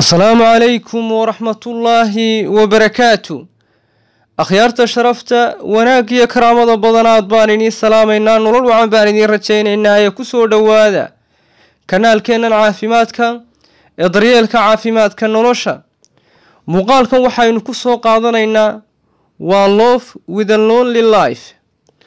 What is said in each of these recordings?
asalaamu calaykum waraxmatullaahi wabarakaatu akhyaarta sharafta wanaag iyo karaamada badanaad baan idiin salaamaynaa nolol wacan baan idiin rajaynaynaa ee ku soo dhowaada kanaalkeennan caafimaadka ee daryeelka caafimaadka nolosha muuqaalkan waxaynu ku soo qaadanaynaa waa love with a lonely life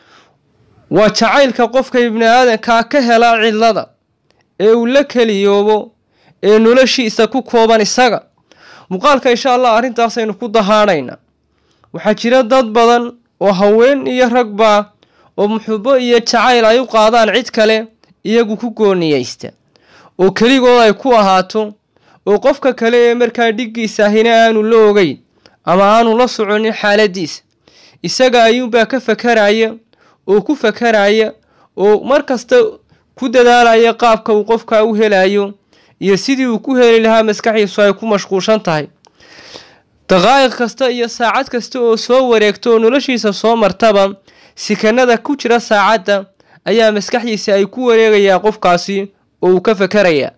waa jacaylka qofka ibni aadankaa ka helaa cidlada ee uu la keliyoobo ee noloshiisa ku kooban isaga muuqaalka insha allah arrintaasaynu ku dahaadhaynaa waxaa jira dad badan oo haween iyo ragbaa oo muxubo iyo jacayl ay u qaadaan cid kale iyagu ku gooniyeysta oo keligood ay ku ahaato oo qofka kale ee markaa dhiggiisa ahina aanu la ogeyn ama aanu la soconin xaaladiisa isaga ayuunbaa ka fakaraya oo ku fakaraya oo mar kasta ku dadaalaya qaabka uu qofka u helayo iyo sidii uu ku heli lahaa maskaxdiisu ay ku mashquulshan tahay daqaa'iq kasta iyo saacad kasta oo soo wareegto oo noloshiisa soo martaba sikanada ku jira saacadda ayaa maskaxdiisa ay ku wareegayaa qofkaasi oo uu ka fakarayaa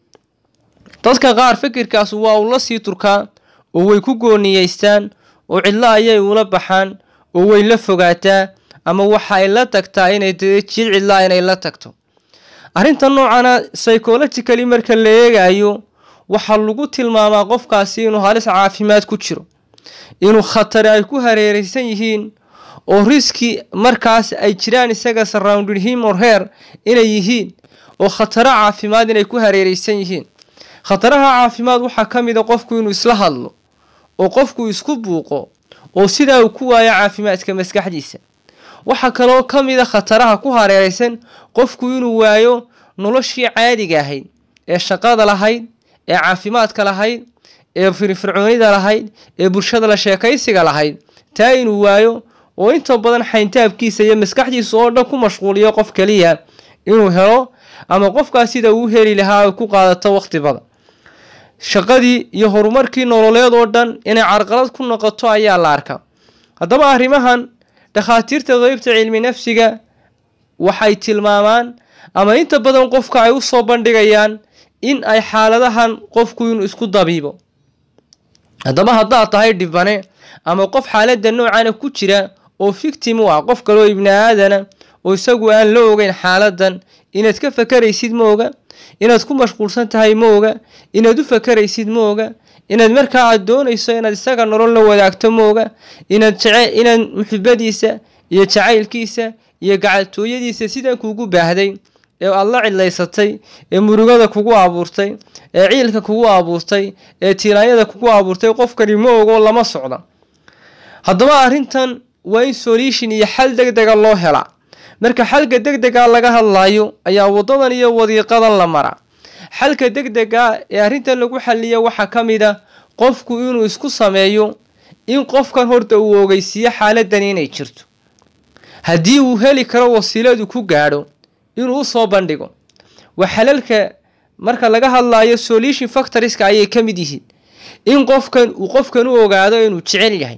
dadka qaar fikirkaas waa uu la sii turkaa oo way ku gooniyeystaan oo cidlo ayay ula baxaan oo way la fogaataa ama waxa ay la tagtaa inay jid cidlaa inay la tagto arrinta noocana psychologically marka la eegayo waxaa lagu tilmaamaa qofkaasi inuu halis caafimaad ku jiro inuu khatari ay ku hareereysan yihiin oo riski markaas ay jiraan isaga surrounded him or her inay yihiin oo khataro caafimaad inay ku hareereysan yihiin khataraha caafimaad waxaa ka mid a qofku inuu isla hadlo oo qofku isku buuqo oo sidaa uu ku waayo caafimaadka maskaxdiisa waxaa kaloo ka mid a khataraha ku hareereysan qofku inuu waayo noloshii caadiga ahayd ee shaqada lahayd ee caafimaadka lahayd ee firfircoonida lahayd ee bulshada la sheekaysiga lahayd taa inuu waayo oo inta badan xayntaabkiisa iyo maskaxdiisa oo dhan ku mashquuliyo qof keliya inuu helo ama qofkaas sida uu heli lahaa ay ku qaadato waqti badan shaqadii iyo horumarkii nololeed oo dhan inay carqalad ku noqoto ayaa la arkaa haddaba arrimahan dhakhaatiirta qeybta cilmi nafsiga waxay tilmaamaan ama inta badan qofka ay u soo bandhigayaan in ay xaaladahan qofku inuu isku dabiibo haddaba haddaad tahay dhibane ama qof xaaladda noocana ku jira oo victim u ah qof kaloo ibni aadana oo isagu aan la ogeyn xaaladan inaad ka fakaraysid ma oga inaad ku mashquulsan tahay ma oga inaad u fakaraysid ma oga inaad markaa aad doonayso inaad isaga nolol la wadaagto ma oga inaad inaad muxibadiisa iyo jacaylkiisa iyo gacaltooyadiisa sidan kuugu baahday ee aad la cidlaysatay ee murugada kugu abuurtay ee ciilka kugu abuurtay ee tiiraanyada kugu abuurtay qofkani ma ogo lama socda haddaba arrintan waa in solution iyo xal deg dega loo helaa marka xalka deg dega laga hadlayo ayaa wadadan iyo wadiiqadan la maraa xalka deg dega ee arrintan lagu xaliyo waxaa ka mid a qofku inuu isku sameeyo in qofkan horta uu ogeysiiyo xaaladan inay jirto haddii uu heli karo wasiiladu ku gaadho inuu usoo bandhigo waa xalalka marka laga hadlayo solution factoriska ayay ka mid yihiin in qofkan uu qofkan u ogaado inuu jecel yahay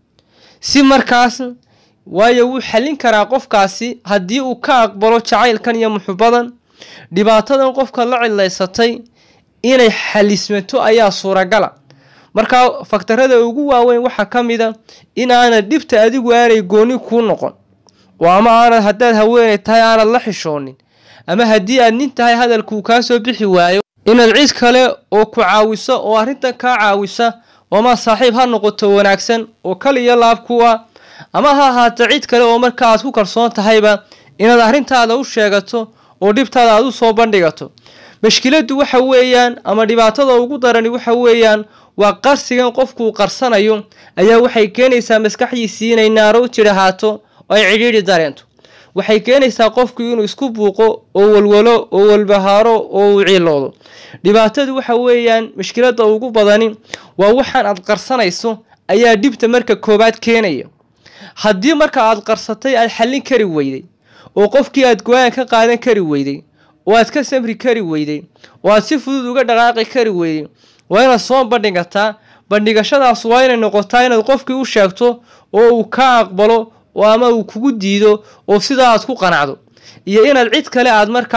si markaas waayo wuu xallin karaa qofkaasi haddii uu ka aqbalo jacaylkan iyo muxubadan dhibaatadan qofka la cidlaysatay inay xalismato ayaa suuragala markaa faktarada ugu waaweyn waxaa ka mid a in aanad dhibta adigu aanay gooni kuu noqon oo ama aanad haddaad haweenay tahay aanad la xishoonin ama haddii aad nin tahay hadalkuu kaa soo bixi waayo inaad cid kale oo ku caawiso oo arrintan kaa caawisa ooma saaxiib ha noqoto wanaagsan oo kal iyo laab kuwa ama ha ahaato cid kale oo marka aad ku kalsoon tahayba inaad arrintaada u sheegato oo dhibtaada aad u soo bandhigato mashkiladdu waxa weeyaan ama dhibaatada ugu darani waxa weeyaan waa qarsigan qofkuu qarsanayo ayaa waxay keenaysaa maskaxdiisii inay naaro jirahaato oo ay cidhiidhi dareento waxay keenaysaa qofku inuu isku buuqo oo walwalo oo walbahaaro oo uu ciiloodo dhibaatadu waxa weeyaan mashkiladda ugu badani waa waxaan aad qarsanayso ayaa dhibta marka koowaad keenaya haddii marka aad qarsatay aad xallin kari weyday oo qofkii aad go-aan ka qaadan kari weyday oo aad ka samri kari weyday oo aad si fudud uga dhaqaaqi kari weyday waa inaad soo bandhigataa bandhigashadaas waa inay noqotaa inaad qofkii u sheegto oo uu ka aqbalo oo ama uu kugu diido oo sidaa aad ku qanacdo iyo inaad cid kale aad markaas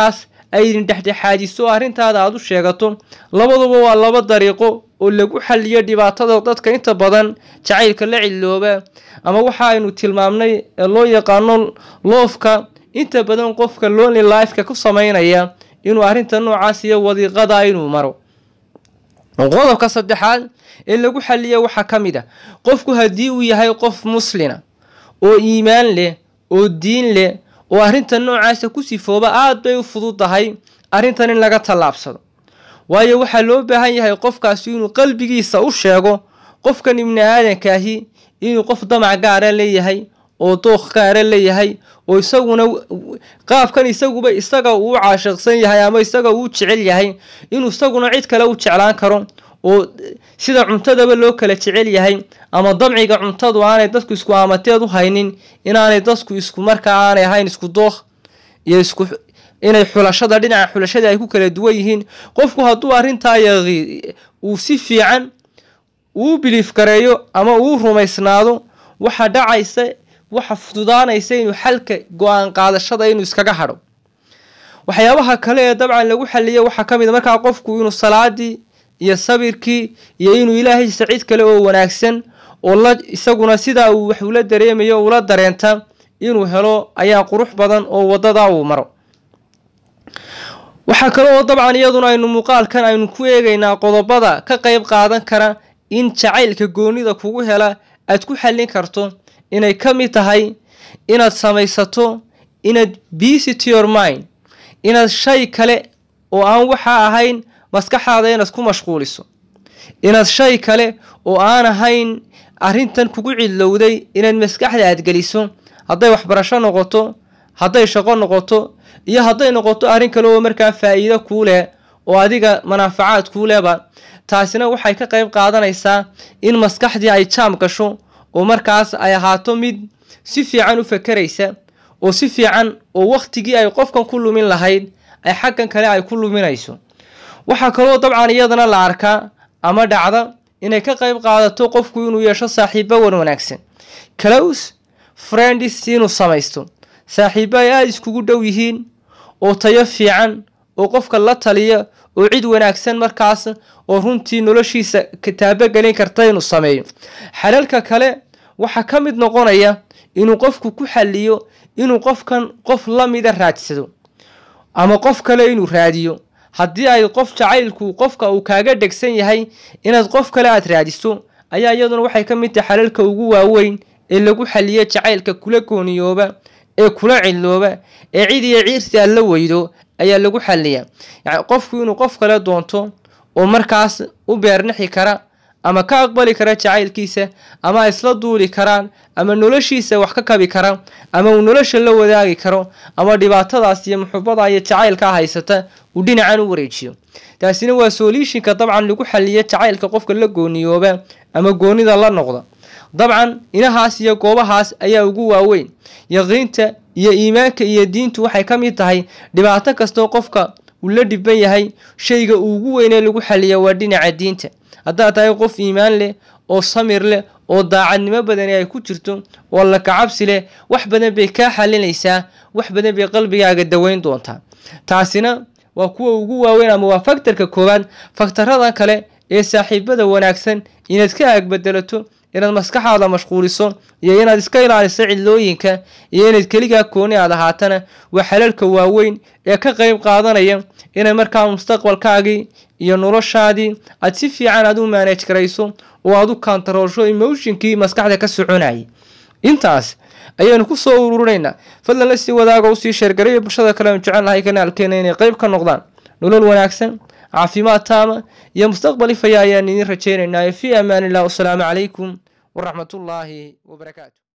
ay idin dhexdhexaadiso arrintaada aad u sheegato labaduba waa laba dariiqo oo lagu xaliyo dhibaatada dadka inta badan jacaylka la cilooba ama waxa aynu tilmaamnay ee loo yaqaano loofka inta badan qofka lonely lifeka ku sameynaya inuu arrinta noocaas iyo wadiiqada inuu maro qodobka saddexaad ee lagu xaliya waxaa ka mid a qofku haddii uu yahay qof muslina oo iimaan leh oo diin leh oo arrinta noocaasa ku sifooba aada bay u fududahay arrintan in laga tallaabsado waayo waxaa loo baahan yahay qofkaasi inuu qalbigiisa u sheego qofkan ibni aadankaahi inuu qof damac gaara leeyahay oo dooq gaara leeyahay oo isaguna qaabkan isaguba isaga uu caashiqsan yahay ama isaga uu jecel yahay inuu isaguna cid kale u jeclaan karo oo sida cuntadaba loo kala jecel yahay ama damciga cuntadu aanay dadku isku aamateed u haynin inaanay dadku isku markaa aanay ahayn isku dooq iyo isku inay xulashada dhinaca xulashada ay ku kala duwan yihiin qofku hadduu arrintaa yaqii uu si fiican uu biliif gareeyo ama uu rumaysnaado waxa dhacaysa waxa fududaanaysa inuu xalka go-aan qaadashada inuu iskaga hadho waxyaabaha kale ee dabcan lagu xaliya waxaa ka mid a markaa qofku inuu salaadii iyo sabirkii iyo inuu ilaahaysa cid kale oo wanaagsan oo la isaguna sidaa uu wax ula dareemayo ula dareenta inuu helo ayaa qurux badan oo wadada uu maro waxaa kale oo dabcan iyaduna aynu muuqaalkan aynu ku eegaynaa qodobada ka qeyb qaadan kara in jacaylka goonida kugu hela aad ku xallin karto inay ka mid tahay inaad samaysato inaad busy to your mind inaad shay kale oo aan waxaa ahayn maskaxaada inaad ku mashquuliso inaad shay kale oo aan ahayn arrintan kugu cidlowday inaad maskaxda aad geliso hadday waxbarasho noqoto hadday shaqo noqoto iyo hadday noqoto arrin kale oo markaa faa'iido kuu leh oo adiga manaafacaad kuu lehba taasina waxay ka qayb qaadanaysaa in maskaxdii ay jaam gasho oo markaas ay ahaato mid si fiican u fakeraysa oo si fiican oo wakhtigii ay qofkan ku lumin lahayd ay xaggan kale ay ku luminayso waxaa kaloo dabcan iyadana la arkaa ama dhacda inay ka qayb qaadato qofku inuu yeesho saaxiibo wan wanaagsan close friends inuu samaysto saaxiibo ay aada iskugu dhow yihiin oo tayo fiican oo qofka la taliya oo cid wanaagsan markaas oo runtii noloshiisa kitaabogelin karta inuu sameeyo xalalka kale waxaa ka mid noqonaya inuu qofku ku xaliyo inuu qofkan qof la mida raadsado ama qof kale inuu raadiyo haddii ay qof jacaylku qofka uu kaaga dhegsan yahay inaad qof kale aad raadiso ayaa iyaduna waxay ka mid tahay xalalka ugu waaweyn ee lagu xaliyo jacaylka kula gooniyooba ee kula cilooba ee cid iyo ciirsi aad la weydo ayaa lagu xaliyaa yani qofku inuu qof kale doonto oo markaas u beernixi kara ama ka aqbali kara jacaylkiisa ama isla duuli karaan ama noloshiisa wax ka kabi kara ama uu nolosha la wadaagi karo ama dhibaatadaas iyo muxubada iyo jacaylkaa haysata uu dhinacan u wareejiyo taasina waa solutionka dabcan lagu xaliyo jacaylka qofka la gooniyooba ama goonida la noqda dabcan inahaas iyo goobahaas ayaa ugu waaweyn yaqiinta iyo iimaanka iyo diintu waxay ka mid tahay dhibaato kastoo qofka uu la dhiban yahay shayga ugu weynee lagu xaliya waa dhinaca diinta haddaad tahay qof iimaan leh oo samir leh oo daacadnimo badani ay ku jirto oo la kacabsi leh wax badan bay kaa xalinaysaa wax badan bay qalbigaaga daweyn doontaa taasina waa kuwa ugu waaweyn ama waa faktarka koowaad faktaradan kale ee saaxiibada wanaagsan inaad ka aagbedelato inaad maskaxaada mashquuliso iyo inaad iska ilaaliso cidlooyinka iyo inaad keligaa kooni aad ahaatana waa xalalka waaweyn ee ka qayb qaadanaya inay markaa mustaqbalkaagii iyo noloshaadii aad si fiican aad u maanaj garayso oo aad u kantaroolsho emotionkii maskaxda ka soconayay intaas ayaynu ku soo ururinaynaa fadlan la sii wadaaga usii sheergarayo bulshada kale aan jecel lahay kanaalkeena inay qayb ka noqdaan nolol wanaagsan caafimaad taama iyo mustaqbal ifaya ayaan idin rajaynaynaa fi amaan illah wasalaamu calaykum waraxmatullaahi wabarakaatu